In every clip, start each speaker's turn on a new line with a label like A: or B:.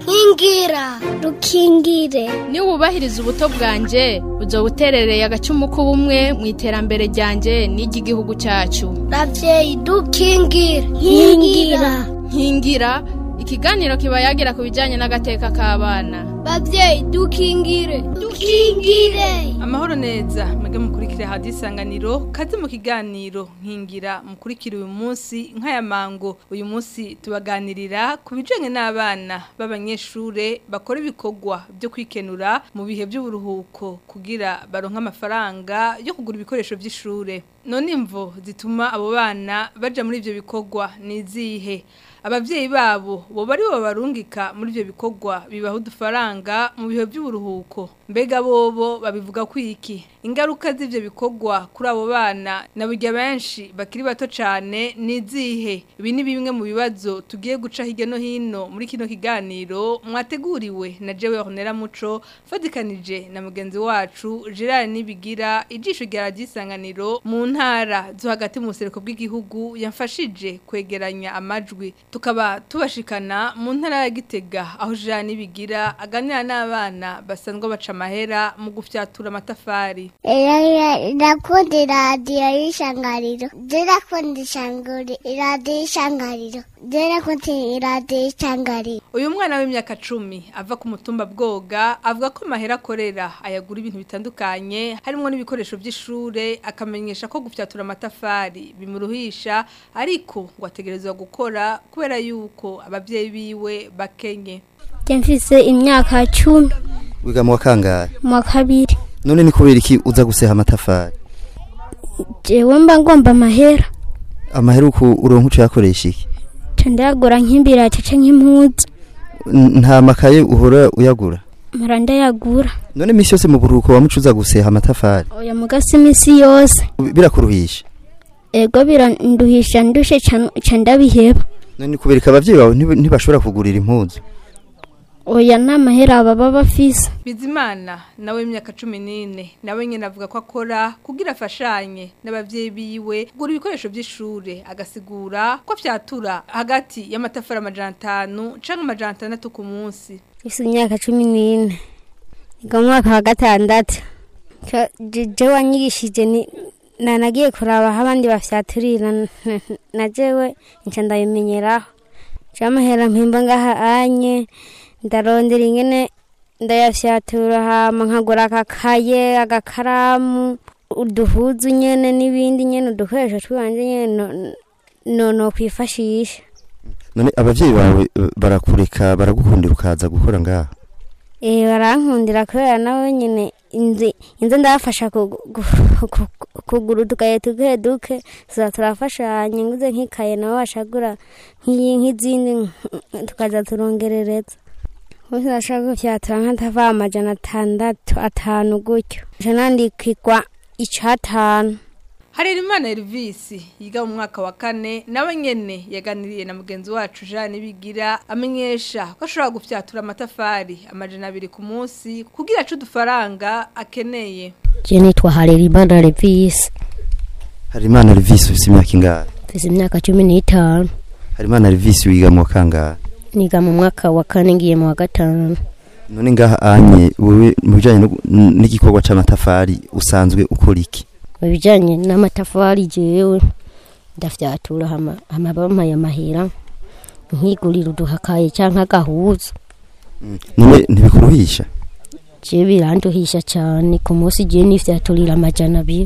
A: nkingira rukingire
B: niba wubahiriza ubuto bwanjye uzo buterereye agacumu k'ubumwe mu iterambere ryanjye n'iry'igihugu cyacu
A: ravyeyi dukingire nkingira
B: nkingira ikiganiro kiba yagira ku bijyanye n'agateka k'abana
A: bavyeyi dukingire dukingire
C: amahoro neza mwebwe mukurikire hadi isanganiro kaze mu kiganiro nkingira mukurikire uyu munsi nk'aya mango uyu munsi tubaganirira ku bijyanye n'abana b'abanyeshure bakora ibikorwa byo kwikenura mu bihe by'uburuhuko kugira baronke amafaranga yo kugura ibikoresho by'ishure none imvo zituma abo bana baja muri ivyo bikorwa ni izihe abavyeyi babo bo bari bo barungika muri ivyo bikorwa bibaho udufaranga mu bihe by'uburuhuko mbega bobo babivuga kwiki ingaruka z'ivyo bikorwa kuri abo bana na burya benshi bakiri bato cane ni izihe ibi ni bimwe mu bibazo tugiye guca hirya no hino muri kino kiganiro mwateguriwe na jewe Honera Muco fatikanije na mugenzi wacu Gerard Nibigira ijisho rya radisanganiro mu ntara zo hagati mu buseruko bw'igihugu yamfashije kwegeranya amajwi tukaba tubashikana mu ntara ya Gitega aho Gerard Nibigira aganira n'abana basanzwe baca amahera mu gufyatura amatafari
A: ndakunda iradiyo y'ishangariro ndakunda ishanguri iradiyo y'ishangariro ndakunda iradiyo y'ishangariro
C: uyu mwana w'imyaka cumi ava ku mutumba bwoga avuga ko amahera akorera ayagura ibintu bitandukanye harimo n'ibikoresho by'ishure akamenyesha ko gufyatura amatafari bimuruhisha ariko ngo ategerezwa gukora kubera yuko ababyeyi biwe bakenye
A: mfise imyaka cumi
D: wiga mu wa kangahe
A: mu wa kabiri
D: none ni kubera iki uza guseha amatafari
A: jewe mba ngomba amahera
D: amahera uku uronka uca yakoresha iki
A: ca ndayagura nk'imbirati canke nk'impuzu
D: N- nta makaye uhora uyagura
A: mpora ndayagura
D: none imisi yose mu buruhuko wamuca uza guseha amatafari
A: oya mugasi imisi yose
D: birakuruhisha
A: ego biranduhisha ndushe ca- ca ndabiheba
D: none ni kubera iki abavyeyi bawe ntiba- ntibashobora kugurira impuzu
A: oya nta mahera baba bafise
C: bizimana nawe w'imyaka cumi n'ine nawe nyine avuga ko akora kugira afashanye n'ababyeyi biwe kugura ibikoresho by'ishure agasigura ko afyatura hagati y'amatafari amajana atanu canke amajana atandatu ku munsi
A: mfise imyaka cumi n'ine niga mu mwaka wa gatandatu Ca- je- je wanyigishije ni nanagiye kuraba aho abandi bafyaturira n- n- na jewe nca ndabimenyeraho camahera mpimba ngaha anye ndarondera ingene ndayafyatura hama nkagura akakaye agakaramu uduhuzu nyene n'ibindi nyene udukoresho tw'iwanje nyene no- no no kwifashisha
D: none abavyeyi bawe eh, barakureka baragukundira ukaza gukora ngaha
A: Eh barankundira kubera nawe nyine inzi inze ndabafasha kugu- gu- ku- kugura udukaye duke duke tuza turafashanya nguze nk'ikaye nabo bashagura nk'iyi nk'izindi nk- tukaza turongerereza bose bashaka gufyatura nk'atava amajana atandatu atanu gutyo nca nandikirwa icatanu
C: Harerimana Elvis yiga mu mwaka wa kane nawe nyene yaganiriye na mugenzi wacu Jean Bigira amenyesha ko ashobora gufyatura amatafari amajana abiri ku munsi kugira acu udufaranga akeneye
E: Je nitwa Harerimana Levis
D: harimana revisi ufise imyaka ingahe
E: mfise imyaka cumi n'itanu
D: harimana revisi wiga mu wa kangahe
E: niga mu mwaka wa kane ngiye mu wa gatanu
D: none ngaha anye wewe mu bijanye no- n- n'igikorwa c'amatafari usanzwe ukora iki
E: mu bijanye n'amatafari jewe ndafyatura hama hama bampaye amahera nkigurira uduhakaye canke agahuzu
D: none ntibikuruhisha
E: je biranduhisha cane ku munsi je nifyaturira amajana abiri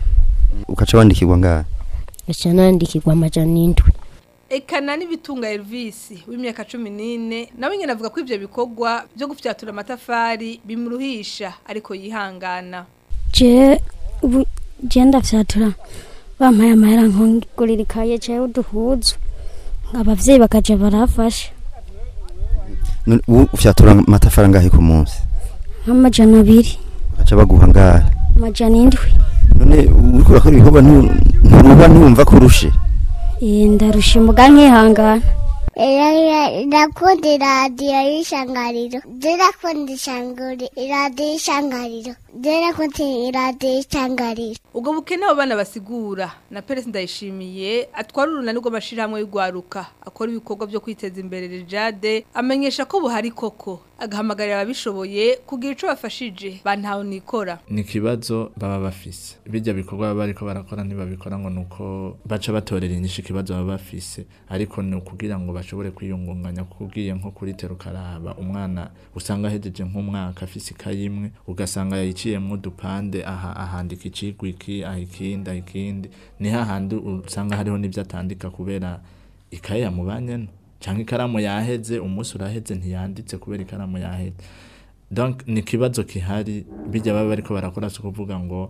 D: ukaca wandikirwa ngaha
E: gaca nandikirwa amajana indwi
C: Ekana n'ibitunga Elvis w'imyaka 14 nawe nyene avuga ko ivyo bikorwa byo gufyatura amatafari bimuruhisha ariko yihangana
A: je ubu je ndafyatura bampaye amahera nkongurira ikaye jewe uduhuzu abavyeyi bakaja barafasha
D: none ubu ufyatura amatafari angahe ku munsi
A: nk'amajana abiri
D: bakaca baguha ngahe
A: amajana indwi
D: none uriko urakora ibikorwa ntu- nturuba ntumva kurushe
A: Eh, ndarusha imboga nkihangana
F: ndakunda iradiyo y'ishangariro ndakunda ishanguri iradiyo y'ishangariro ndakunda iradiyo y'ishangariro
C: ubwo bukene abo bana basigura na perezida ndayishimiye atwara urunani rw'amashyirahamwe y'urwaruka akora ibikorwa byo kwiteza imbere rijade amenyesha ko buhari koko agahamagarira ababishoboye kugira icyo bafashije bantawe nikora
G: ni ikibazo baba bafise bijya bikorwa baba bariko barakora ntibabikora ngo nuko baca batorera inyishu ikibazo baba bafise ariko ni ukugira ngo bashobore kwiyungunganya kuko ugiye nko kuri tero ukaraba umwana usanga ahejeje nk'umwaka afise ikayi imwe ugasanga yayiciyemwo udupande aha ahandika icigwa iki aha ikindi aha ikindi ni hahandi usanga hariho n'ibyo atandika kubera ikaye yamubanyeno cyangwa ikaramu yaheze umunsi uraheze ntiyanditse kubera ikaramu yaheze donc ni ikibazo kihari bijya baba bariko barakora si ukuvuga ngo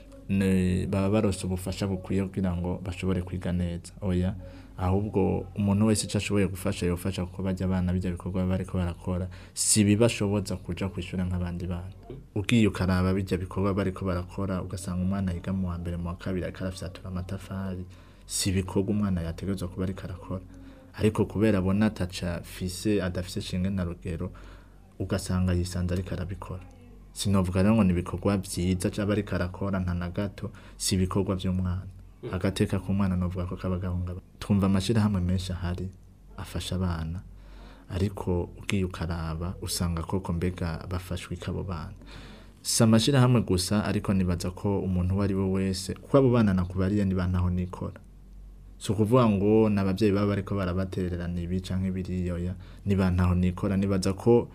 G: ni- baba barose ubufasha bukwiye kugira ngo bashobore kwiga neza oya ahubwo umuntu wese icyo ashoboye gufasha yofasha kuko bajya abana bijya bikorwa baba bariko barakora si bibashoboza kuja kwishura nk'abandi bana ugiye ukaraba bijya bikorwa bariko barakora ugasanga umwana yiga mu wa mbere mu wa kabiri ariko arafyatura amatafari si ibikorwa umwana yategerezwa kuba ariko arakora ariko kubera abona ataca fise adafise shinge na rugero ugasanga yisanze ariko arabikora sinovuga rero ngo ni ibikorwa byiza cyaba ariko arakora nta na gato si ibikorwa by'umwana agateka k'umwana novuga ko kaba gahungabana twumva amashyirahamwe menshi ahari afasha abana ariko ugiye ukaraba usanga koko mbega bafashwe ikabo bana si amashyirahamwe gusa ariko nibaza ko umuntu uwo ari we wese kuko abo bana nakubariye niba ntaho nikora si ukuvuga ngo ni ababyeyi baba bariko barabatererana ibi canke biriyoya niba ntaho nikora nibaza ko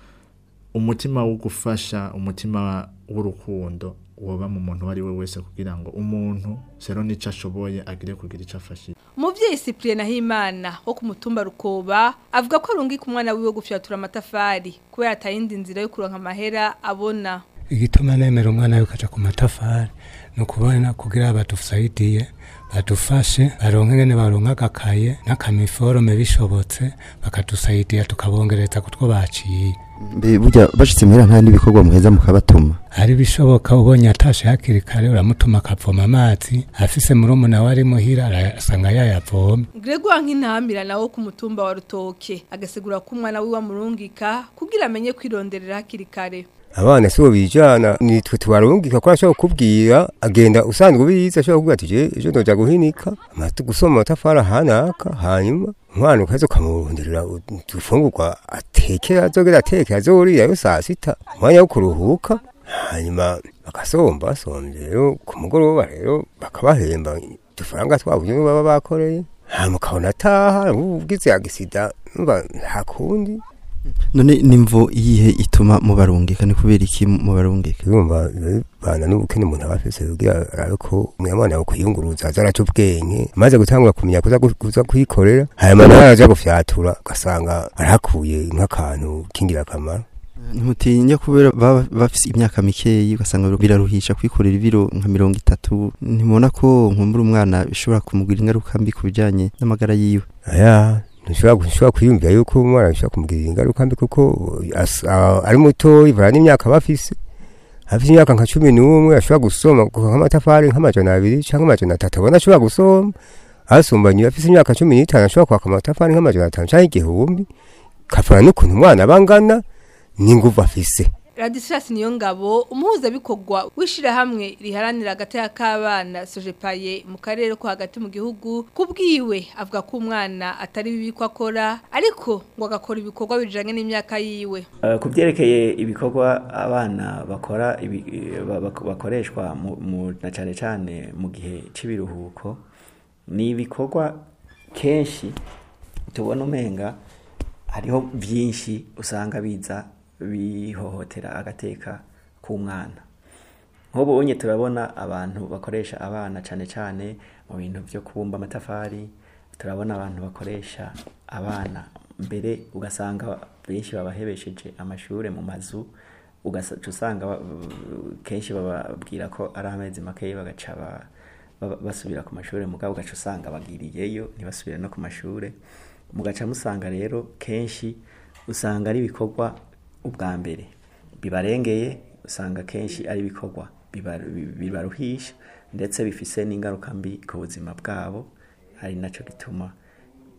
G: umutima wo gufasha umutima w'urukundo woba mu muntu uwo ari we wese kugira ngo umuntu sero n'ico ashoboye agire kugira ico afashije
C: umubyeyi cyprien nahimana wo ku mutumba rukoba avuga ko arungika umwana wiwe gufyatura amatafari kubera atayindi nzira yo kuronka amahera abona
H: igituma nemera umwana yuko aja ku matafari ni ukubona kugira badusaidiye badufashe baronke ngene baronka agakaye n'akamiforome bishobotse bakadusaidiya tukabongereza kutwo baciye
D: mbe burya bashitse muhera nta n'ibikorwa muheza mukabatuma
H: hari bishoboka ubonye atashe hakiri kare uramutuma akavoma amazi afise murumuna we ari muhira arasanga yayavoma
C: Gregor nk'intambira nawo ku mutumba wa rutoke agasigura ko umwana wiwe amurungika kugira amenye kwironderera hakiri kare
I: abana sibo bijana nitwe tubarungika ko ashobora kukubwira agenda usanzwe ubizi ashobora kuvuga ati je ejo ndoja guhinika amatu gusoma amatafari ahanaka hanyuma umwana ukaza ukamuronderera udufungurwa atekera azogera atekera azorirayo saa sita umwanya wo kuruhuka hanyuma bagasomba basomvye rero ku mugoroba rero bakabahemba udufaranga twabo nyene baba bakoreye hanyuma ukabona ataha ugize agisida numva nta kundi
D: none nimvo iyihe ituma mubarungika ni kubera iki mubarungika
I: urumva bana n'ubukene umuntu aba afise kugira arabe ko umwana yawe kwiyunguruza aza araca ubwenge amaze gutangura kumenya kuza gu- kuza kwikorera hanyuma nawe araja gufyatura ugasanga arahakuye nk'akantu k'ingirakamaro
D: ntimutinya kubera baba bafise imyaka mikeyi ugasanga biraruhisha kwikorera ibiro nka mirongo itatu ntimubona ko nkumbura umwana bishobora kumugwira ingaruka mbi ku bijanye n'amagara yiwe
I: aya ntushobora ntushobora kwiyumvira yuko umwana bishobora kumugirira ingaruka mbi kuko as- a- ari muto ivana n'imyaka aba afise afite imyaka nka cumi n'umwe ashobora gusoma kuva nk'amatafari nk'amajana abiri cyangwa amajana atatu abona ashobora gusoma asumbanye afite imyaka cumi n'itanu ashobora kwaka amatafari nk'amajana atanu cyangwa igihumbi kavana n'ukuntu umwana aba angana n'inguvu afise
C: Radislas niyo ngabo umuhuzabikorwa w'ishirahamwe riharanira agateka k'abana Sojepaye mu karere ko hagati mu gihugu kubwiwe avuga ko umwana atari bibi ko akora ariko ngo agakora ibikorwa bijanye n'imyaka yiwe
J: Eh, ku byerekeye ibikorwa abana bakora ibi- eh, ba- bak- bakoreshwa mu- mu- na cyane cyane mu gihe cy'ibiruhuko ni ibikorwa kenshi tubona umenga hariho byinshi usanga biza bihohotera agateka k'umwana nk'ubu unye turabona abantu bakoresha abana cyane cyane mu bintu byo kubumba amatafari turabona abantu bakoresha abana mbere ugasanga benshi babahebesheje amashuri mu mazu ugaca usanga ba- kenshi bababwira ko ari amezi makeya bagaca ba- ba- basubira ku mashuri mugabo ugaca usanga bagiriyeyo ntibasubire no ku mashuri mugaca musanga rero kenshi usanga ari ibikorwa ubwa mbere bibarengeye usanga kenshi ari ibikorwa biba- bi- bibaruhisha ndetse bifise n'ingaruka mbi ku buzima bwabo ari nacyo gituma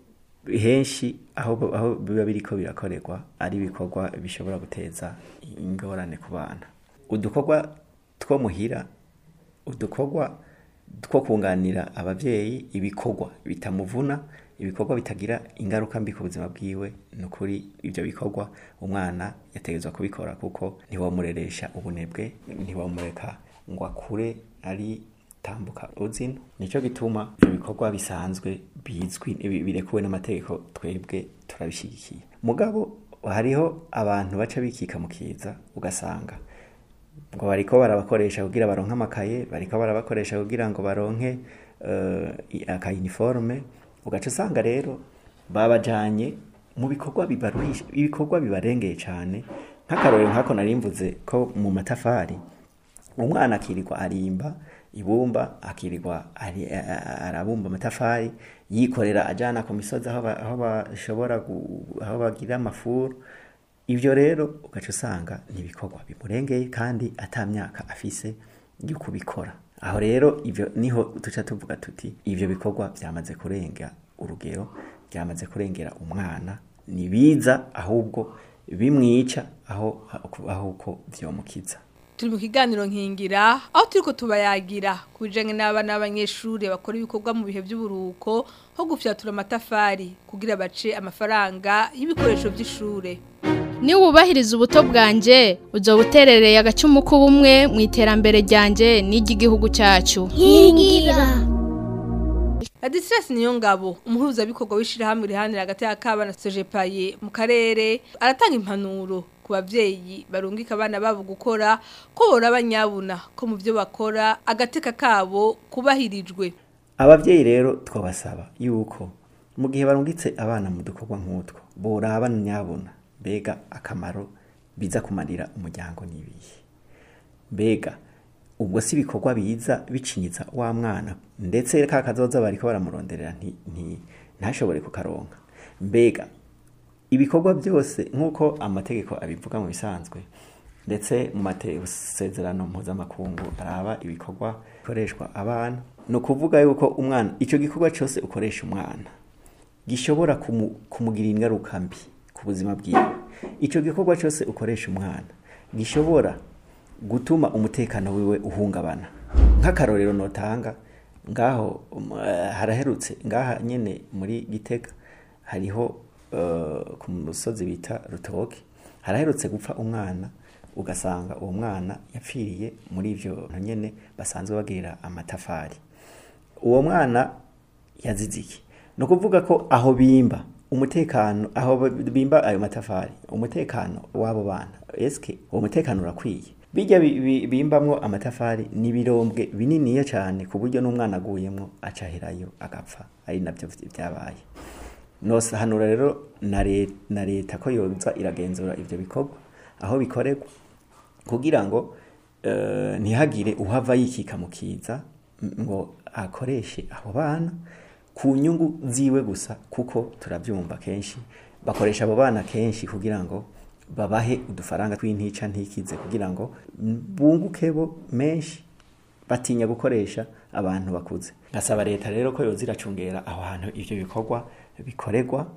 J: henshi aho aho biba biriko birakorerwa ari ibikorwa bishobora guteza ingorane ku bana udukorwa two muhira udukorwa two kunganira abavyeyi ibikorwa bitamuvuna ibikorwa bitagira ingaruka mbi ku buzima bwiwe ni ukuri ibyo bikorwa umwana yategerezwa kubikora kuko ntiwamureresha ubunebwe ntiwamureka ngo akure ari tambuka uzino nicyo gituma ibyo bikorwa bisanzwe bizwi bi- birekuwe n'amategeko twebwe turabishyigikiye mugabo hariho abantu baca bikika mu kiza ugasanga ngo bariko barabakoresha kugira baronke amakaye bariko barabakoresha kugira ngo baronke uh, aka uniforme ugaca usanga rero babajanye mu bikorwa bibaruhisha ibikorwa bibarengeye cyane nk'akarorero nk'ako narimvuze ko mu matafari umwana akirirwa arimba ibumba akirirwa ari- a- a- arabumba amatafari yikorera ajana ku misozi aho ba- aho bashobora gu- aho bagira amafuru ibyo rero ugaca usanga ni ibikorwa bimurengeye kandi ata myaka afise yo kubikora aho rero ibyo niho duca tuvuga tuti ibyo bikorwa byamaze kurenga urugero byamaze kurengera umwana ni biza ahubwo bimwica aho aho uko byomukiza
C: turi mu kiganiro nkingira aho turiko tubayagira ku bijanye n'abana b'abanyeshuri bakora ibikorwa mu bihe by'uburuhuko nko gufyatura amatafari kugira bace amafaranga y'ibikoresho by'ishure
B: Niba wubahiriza ubuto bwanje uzoba uterereye agacumu k'ubumwe mu iterambere ryanje n'iry'igihugu cyacu
F: nkingira
C: Ladislas Niyongabo umuhuzabikorwa w'ishirahamwe rihanira hagati y'akabana Sojepaye mu karere aratanga impanuro ku bavyeyi barungika abana babo gukora ko bora abanyabuna ko mu byo bakora agateka kabo kubahirijwe
J: abavyeyi rero twabasaba yuko mu gihe barungitse abana mu dukorwa nk'utwo boraba nyabuna mbega akamaro biza kumarira umuryango n'ibihe mbega ubwo si ibikorwa biza bicinyiza wa mwana ndetse ka kazoza bariko baramuronderera nti, nti, ntashobore kukaronka mbega ibikorwa byose nk'uko amategeko abivuga mu bisanzwe ndetse mu masezerano mpuzamakungu araba ibikorwa bikoreshwa abana ni ukuvuga yuko umwana icyo gikorwa cyose ukoresha umwana gishobora kumu- kumugirira ingaruka mbi ku buzima bwiwe icyo gikorwa cyose ukoresha umwana gishobora gutuma umutekano wiwe uhungabana nk'akarorero notanga ngaho um, eh, haraherutse ngaha nyene muri gitega hariho eh, ku musozi bita rutoke haraherutse gupfa umwana ugasanga uwo mwana yapfiriye muri ivyo nyene basanzwe bagirira amatafari uwo mwana yazize iki ni ukuvuga ko aho bimba umutekano aho bimba ayo matafari umutekano w'abo bana eske uwo mutekano urakwiye bijya bi- bi- bimbamwo amatafari ni ibirombwe bininiya cyane ku buryo n'umwana aguyemwo acaherayo agapfa ari nabyo byabaye nosahanura rero na le- na leta ko yoza iragenzura ivyo bikorwa aho bikorerwa kugira ngo eh, ntihagire uhava yikika mu kiza m- ngo akoreshe abo bana ku nyungu ziwe gusa kuko turabyumva kenshi bakoresha abo bana kenshi kugira ngo babahe udufaranga tw'intica ntikize kugira ngo bunguke bo menshi batinya gukoresha abantu bakuze ngasaba leta rero ko yoza iracungera aho hantu ivyo bikorwa bikorerwa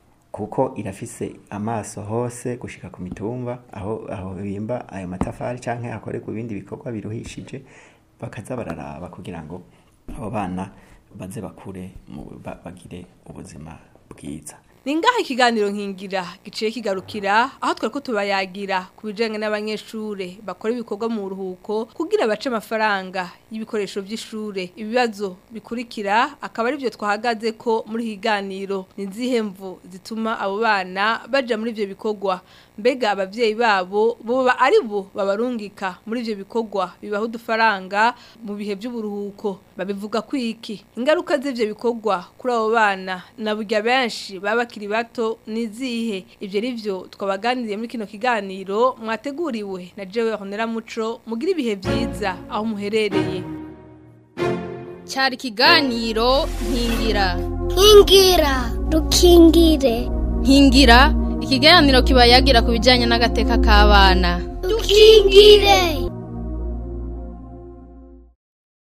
J: kuko irafise amaso hose gushika ku mitumba aho aho bimba ayo matafari canke hakorerwa ibindi bikorwa biruhishije bakaza bararaba kugira ngo abo bana baze bakure mu- ba- bagire ubuzima bwiza
C: ni ngaha ikiganiro nkingira giciye kigarukira aho twari ko tubayagira ku bijyanye n'abanyeshuri bakora ibikorwa mu ruhuko kugira bace amafaranga y'ibikoresho by'ishuri ibibazo bikurikira akaba ari byo twahagaze ko muri iki kiganiro ni izihe mvu zituma abo bana bajya muri ibyo bikorwa mbega ababyeyi babo boba ari bo babarungika muri ibyo bikorwa bibaha udufaranga mu bihe by'uburuhuko babivuga ko iki ingaruka z'ibyo bikorwa kuri abo bana na burya benshi baba bakiri bato ni izihe ibyo ari byo twabaganiriye muri kino kiganiro mwateguriwe na jewe honera muco mugira ibihe byiza aho muherereye
B: cyari ikiganiro nkingira
F: nkingira dukingire
B: nkingira ikiganiro kiba yagira ku bijyanye n'agateka k'abana
F: dukingire